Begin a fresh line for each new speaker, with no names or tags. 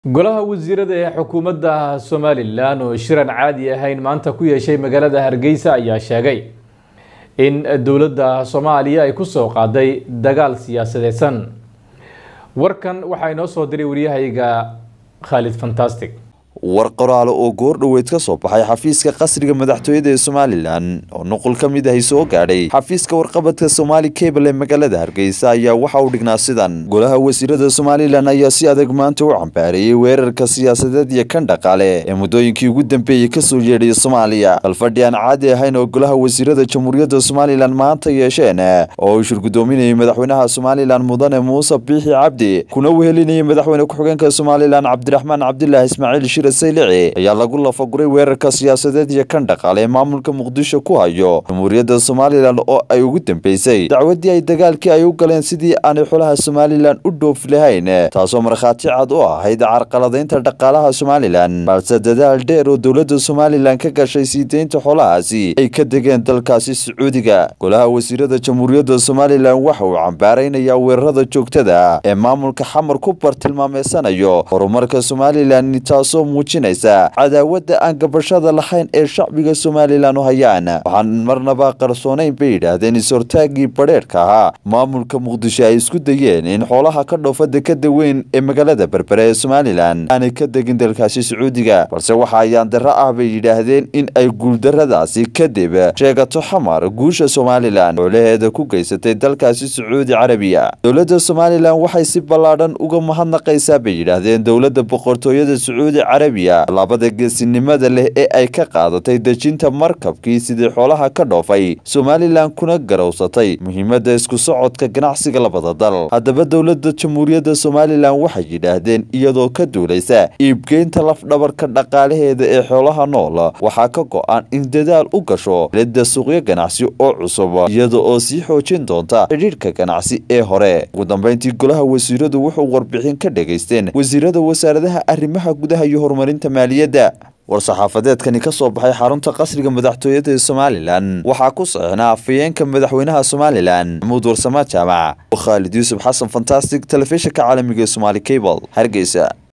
golaha wasiirada ee xukuumadda somalilan oo shiran caadi ahayn maanta ku yeeshay magaalada hargeysa ayaa sheegay in dowladda soomaaliya ay ku soo qaaday dagaal siyaasadeedsan warkan waxaa inoo soo diray waryahayga khaalid fantastic
war qoraale oo goor dhoweyd ka soo baxay xafiiska qasriga madaxtooyada ee somalilan oo nuqul ka mid ahi soo gaadhay xafiiska warqabadka somaali cable ee magaalada hargeysa ayaa waxa uu dhignaa sidan golaha wasiirada somalilan ayaa si adag maanta u cambaareeyey weerarka siyaasadeed iyo kan dhaqaale ee muddooyinkii ugu dambeeyey kasoo yeedhay soomaaliya balfadhi aan caadi ahayn oo golaha wasiirada jamhuuriyadda somalilan maanta yeesheen oo uu shirgudoominayay madaxweynaha somalilan mudane muuse biixi cabdi kuna wehelinayay madaxweyne ku-xigeenka somalilan cabdiraxmaan cabdilaahi ismaaciil shir saylici ayaa lagu lafaguray weerarka siyaasadeed iyo kan dhaqaale ee maamulka muqdisho ku hayo jamhuuriyadda somalilan oo ay ugu dambeysay dacwadii ay dagaalkii ay u galeen sidii aanay xolaha somalilan u dhoofi lahayn taasoo markhaati cad u ahayd carqaladaynta dhaqaalaha somalilan balse dadaal dheer oo dowladda somalilan ka gashay sii deynta xolahaasi ay ka degeen dalkaasi sacuudiga golaha wasiirada jamhuuriyadda somalilan waxa uu cambaaraynayaa weerarada joogtada ee maamulka xamar ku bartilmaameysanayo horumarka somalilan taasoo muujinaysa cadaawadda aan gabashada lahayn ee shacbiga somalilan u hayaan waxaan marnaba qarsoonayn bay yidhaahdeen is-hortaagii badheerhka ahaa maamulka muqdisho ay isku dayeen in xoolaha ka dhoofa dekada weyn ee magaalada berbere ee somalilan aanay ka degin dalkaasi sacuudiga balse waxa ayaan darro ah bay yidhaahdeen in ay guuldarradaasi kadib sheegato xamar guusha somalilan xoolaheeda ku geysatay dalkaasi sacuudi carabiya dowladda somalilan waxay si ballaadhan uga mahadnaqaysaa bay yidhaahdeen dowladda boqortooyada sacuudi carabiya labada geesinimada leh ee ay ka qaadatay dejinta markabkii sidii xoolaha ka dhoofay somalilan kuna garowsatay muhiimadda isku socodka ganacsiga labada dal haddaba dowladda jamhuuriyadda somalilan waxay yidhaahdeen iyadoo ka duulaysa iibgeynta lafdhabarka dhaqaalaheeda ee xoolaha nool waxaa ka go-an in dadaal u gasho helidda suuqyo ganacsi oo cusub iyada oo sii xoojin doonta xidhiidhka ganacsi ee hore ugu dambeyntii golaha wasiiradu wuxuu warbixin ka dhegaysteen wasiirada wasaaradaha arrimaha gudaha iyo horumarinta maaliyadda war-saxaafadeedkani ka soo baxay xarunta qasriga madaxtooyada ee somalilan waxaa ku saxinaa afayeenka madaxweynaha somalilan maxamuud warsamaad jaamac khaalid yuusuf xasan fantastic telefishinka caalamiga ee somaali cable hargeysa